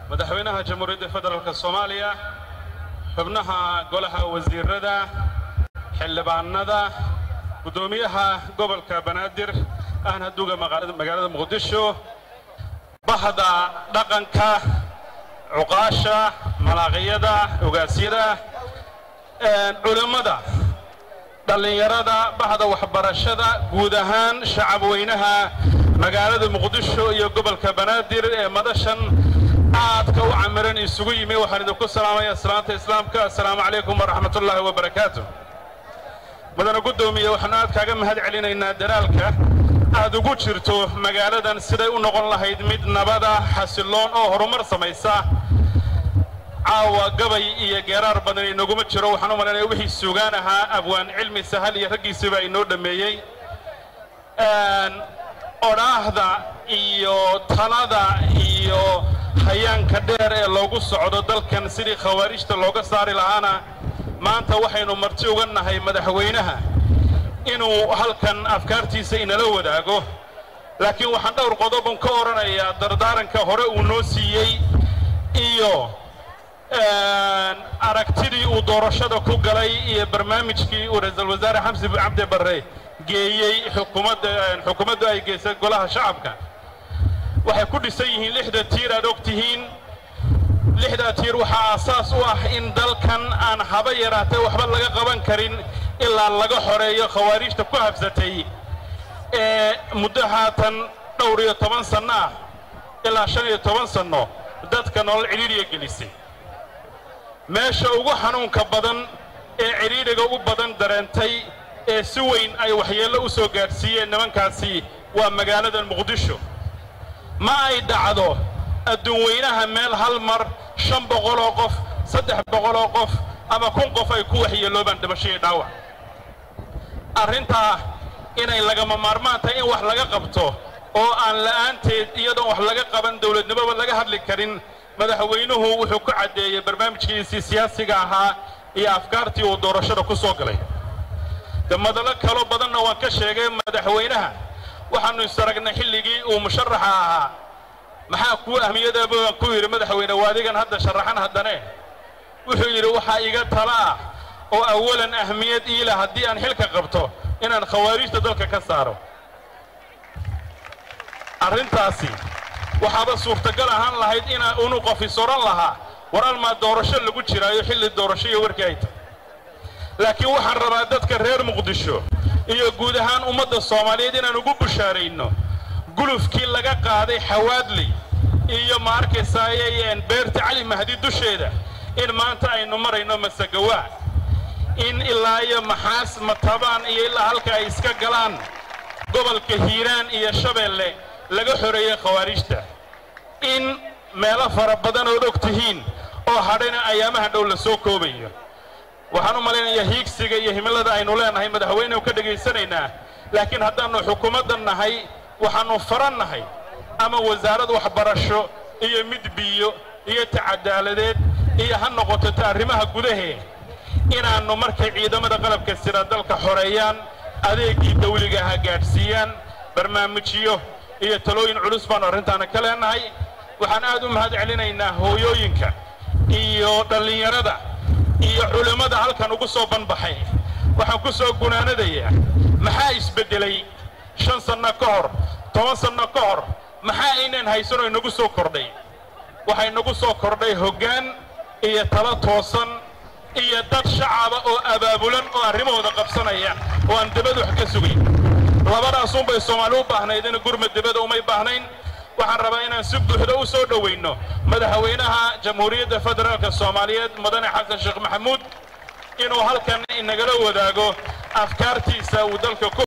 madaxweynaha jamhuuriyadda federaalk soomaaliya xubnaha golaha wasiirada xildhibaanada guddoomiyaha gobolka banaadir ahna duga magaalada muqdisho bahda dhaqanka cuqaasha malaaqiyada ogaasyada culimmada dhallinyarada bahda waxbarashada guud ahaan shacab weynaha magaalada muqdisho iyo gobolka banaadir ee madashan aadka u camiran isugu yimi waxaan idinku salaamaya salaanta islaamka assalaamu calaykum waraxmatullaahi wabarakaatu mudana guddoomiye waxaanu aad kaaga mahad celinaynaa dalaalka aad ugu jirto magaaladan siday u noqon lahayd mid nabada xasilloon oo horumar samaysa caawa gabay iyo geeraar badan inaguma jiro waxaan u malaynaya wixii sugaan ahaa abwaan cilmi sahal iyo raggiisiibaa inoo dhammeeyey odhaahda iyo talada iyo hayaanka dheer ee loogu socdo dalkan sidii khawaarijta looga saari lahaana maanta waxaynu marti uga nahay madaxweynaha inuu halkan afkaartiisa inala wadaago laakiin waxaan dhowr qodobon ka odhanayaa dardaaranka hore uu noo siiyey iyo aragtidii uu doorashada ku galay iyo barnaamijkii uu ra-iisul wasaare xamsi cabdi barre geeyey xukuumadda xukuumaddu ay geysay golaha shacabka waxay ku dhisan yihiin lixda tiir aad og tihiin lixdaa tiir waxaa aasaas u ah in dalkan aan haba yaraatee waxba laga qaban karin ilaa laga xoreeyo khawaarijta ku habsatay ee muddo haatan dhowr iyo toban sanno ah ilaa shan iyo toban sanno dadka nolol cidhiidhiga gelisay meesha ugu xanuunka badan ee cidhiidhiga u badan dareentay ee si weyn ay waxyeello u soo gaadhsiiyeen nimankaasi waa magaaladan muqdisho ma ay dhacdo adduun weynaha meel hal mar shan boqoloo qof saddex boqoloo qof ama kun qof ay ku waxyeeloobaan dhimasho iyo dhaawac arrintaa inay lagama maarmaan tahay in wax laga qabto oo aan la'aanteed iyadoon wax laga qaban dawladnimoba laga hadli karin madaxweynuhu wuxuu ku caddeeyey barnaamijkiisii siyaasiga ahaa iyo afkaartii uu doorashada ku soo galay de madalo kaloo badanna waan ka sheegay madaxweynaha waxaannu isaragnay xilligii uu musharaxa ahaa maxaa kuu ahmiyadaaba waan ku yidhi madaxweyne waadigan hadda sharaxan haddane wuxuu yidhi waxaa iga tala ah oo awalan ahmiyad iila haddii aan xilka qabto inaan khawaarijta dalka ka saaro arrintaasi waxaaba suurtagal ahaan lahayd inaa unu qof isoran lahaa war almaa doorasho lagu jiraayo xilli doorasho iyo warkii ay tahay laakiin waxaan rabaa dadka reer muqdisho iyo guud ahaan ummadda soomaaliyeed inaan ugu bushaarayno gulufkii laga qaaday xawaadley iyo ma arkaysaaye beerta cali mahdi dusheeda in maanta aynu marayno masagawaa in ilaa iyo maxaas matabaan iyo ilaa halka ay iska galaan gobolka hiiraan iyo shabeelle laga xoreeyey khawaarijta in meelo fara badan ood og tihiin oo hadhayna ayaamaha dhow la soo koobayo waxaan u malaynayaa hiigsiga iyo himilada aynu leenahay madaxweynehu ka dhegaysanaynaa laakiin haddaannu xukuumaddan nahay waxaannu faran nahay ama wasaarad waxbarasho iyo mid biyo iyo ta cadaaladeed iyo ha noqoto ta arrimaha gudahee inaannu markay ciidamada qalabka sira dalka xoreeyaan adeegii dawliga ha gaadhsiiyaan barnaamijyo iyo talooyin culus baannu arrintaana ka leenahay waxaan aad u mahad celinaynaa hooyooyinka iyo dhallinyarada iyo culimmada halkan ugu soo banbaxay waxaan ku soo gunaanadayaa maxaa isbeddelay shan sanno ka hor toban sanno ka hor maxaa aynaan haysanoo inagu soo kordhay waxaa inagu soo kordhay hoggaan iyo talo toosan iyo dad shacaba oo abaabulan oo arrimahooda qabsanaya oo aan debada wax ka sugayn labadaasunbay soomaali u baahnayd in gurma debada umay baahnayn waxaan rabaa inaan si buuxda u soo dhowayno madaxweynaha jamhuuriyadda federaalka soomaaliyeed mudane xasan sheekh maxamuud inuu halkan inagala wadaago afkaartiisa uu dalka ku